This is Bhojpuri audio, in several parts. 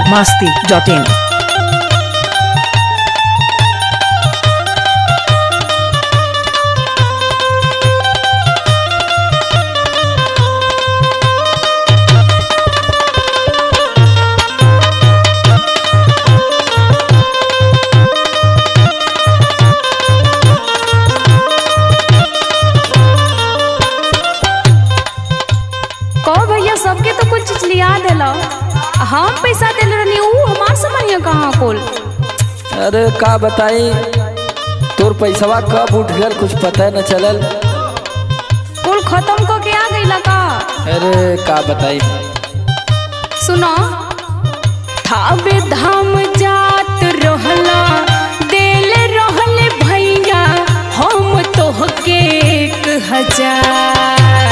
masti.in. कहो भैया सबके तो कुछ चीज लिया दिल हम पैसा दिल रहनी ऊ हमार से बढ़िया कहाँ कुल अरे का बताई तोर पैसवा कब उठ गल कुछ पता न चलल कुल खत्म को के आ गई का अरे का बताई सुनो थावे धाम जात रहला देल रहले भैया हम तोहके एक हजार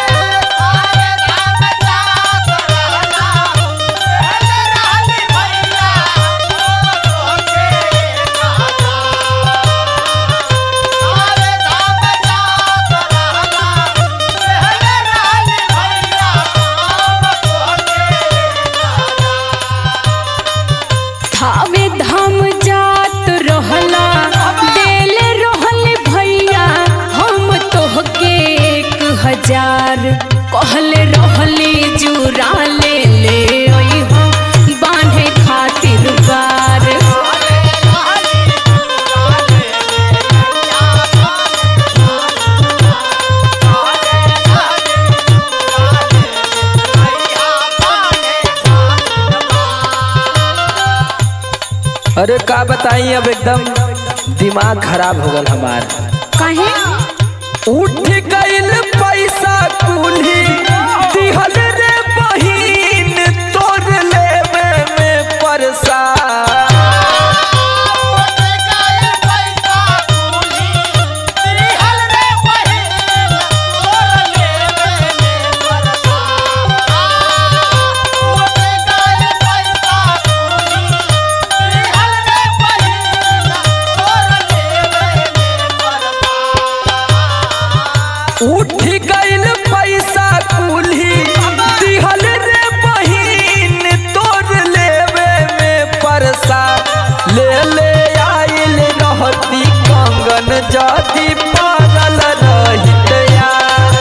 थावे धाम जात रहला देल रहले भैया हम तोहके एक हजार कहले रहले जुरा ले ले अइहो बांधे खातिर बार अरे का बताई अब एकदम दिमाग खराब हो गल हमार काहे उठ गइल पैसा कुल्ही दिहल रे बहिन तोर लेवे में परसा उठ गइल पैसा कुल्ही दिहल रे बहिन तोर लेवे में परसा ले ले आइल रहती कंगन जदी पागल रहित यार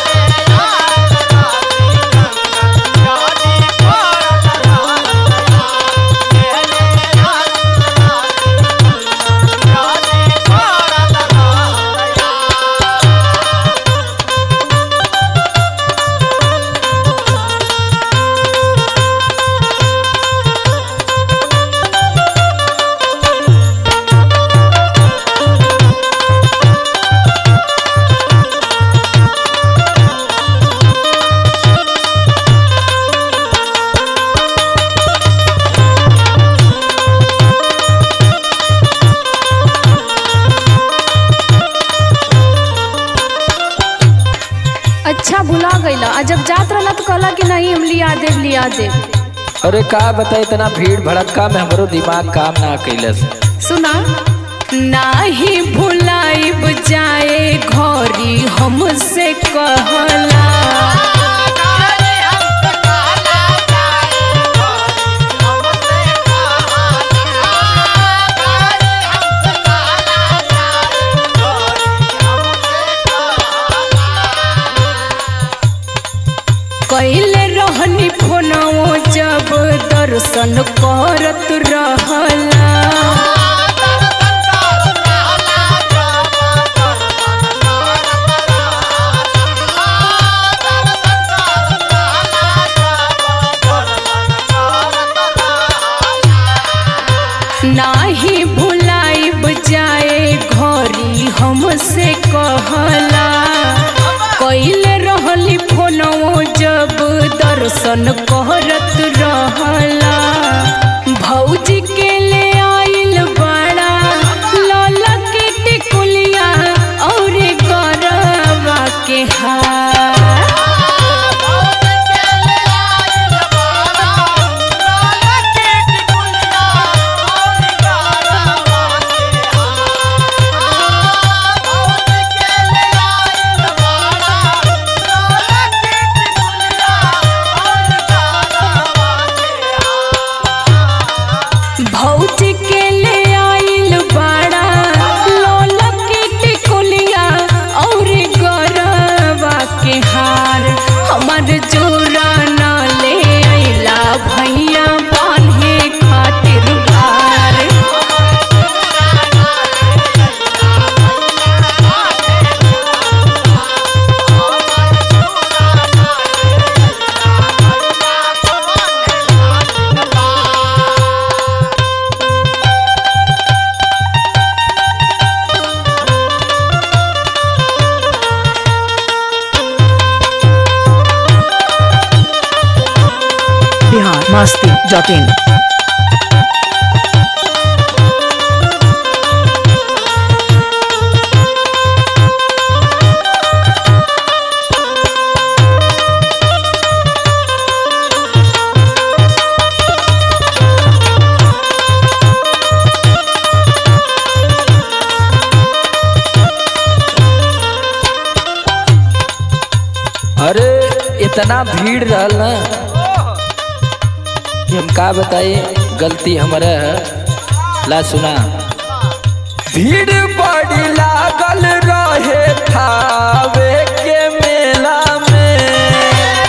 अच्छा भुला गईला आ जब जात रहला तो कहला कि नहीं हम लिया देव लिया देव अरे का बताई इतना भीड़ भड़क्का में हमरो दिमाग काम ना कैलस सुना नाही भुलाइब जाए घरी हमसे कहला कैले रहनी फोनवो जब दर्शन करत रहला नाही भुलाइब जाए घरी हमसे कहला कैले रहली फोनवो जब दर्शन करत रहला भौजी के ले आइल बड़ा लला के टिकुलिया और गरबा के हार Oh masti.in. अरे इतना भीड़ रहल ना कि हम का बताई गलती हमारा है ला सुना भीड़ बड़ी लागल रहे थावे के मेला में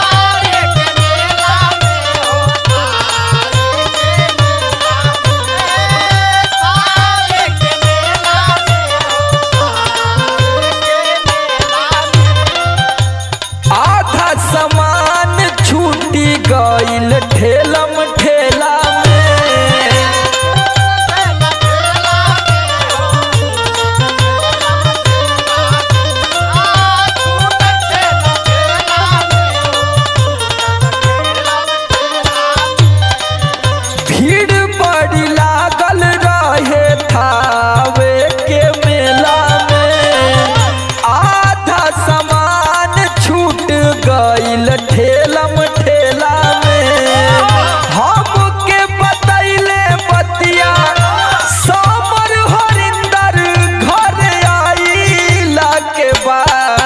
आधा सामान छूटी गईल ठेलम ठेला में भीड़ बड़ी लागल रहे थावे के मेला में आधा सामान छूट गईल ठेलम ठेला में हमके बतैले बतिया समर हरिंदर घर आइला के बाद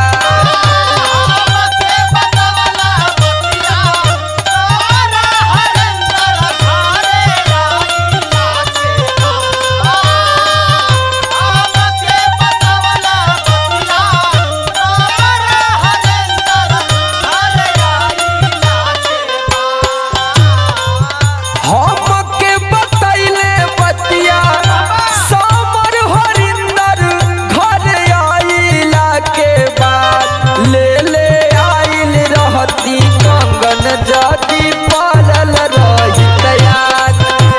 हमके बतैले बतिया समर हरिंदर घर आइला के बाद ले ले आइल रहती कंगन जदी पालल रही तैयार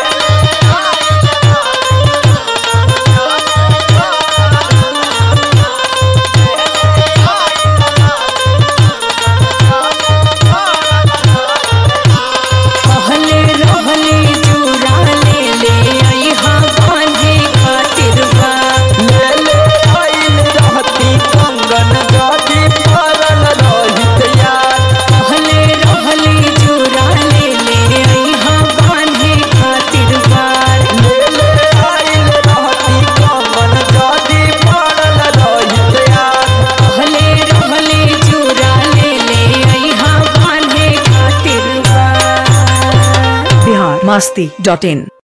कहले रहले चूड़ा ले ले अइहा बांधे खातिर बा ले ले आइल रहती कंगन जदी पालल रही तैयार कहले रहले चूड़ा ले ले अइहा बांधे खातिर बा ले ले आइल रहती कंगन जदी पालल रही तैयार कहले रहले चूड़ा ले ले अइहा बांधे खातिर बा Bihar masti.in.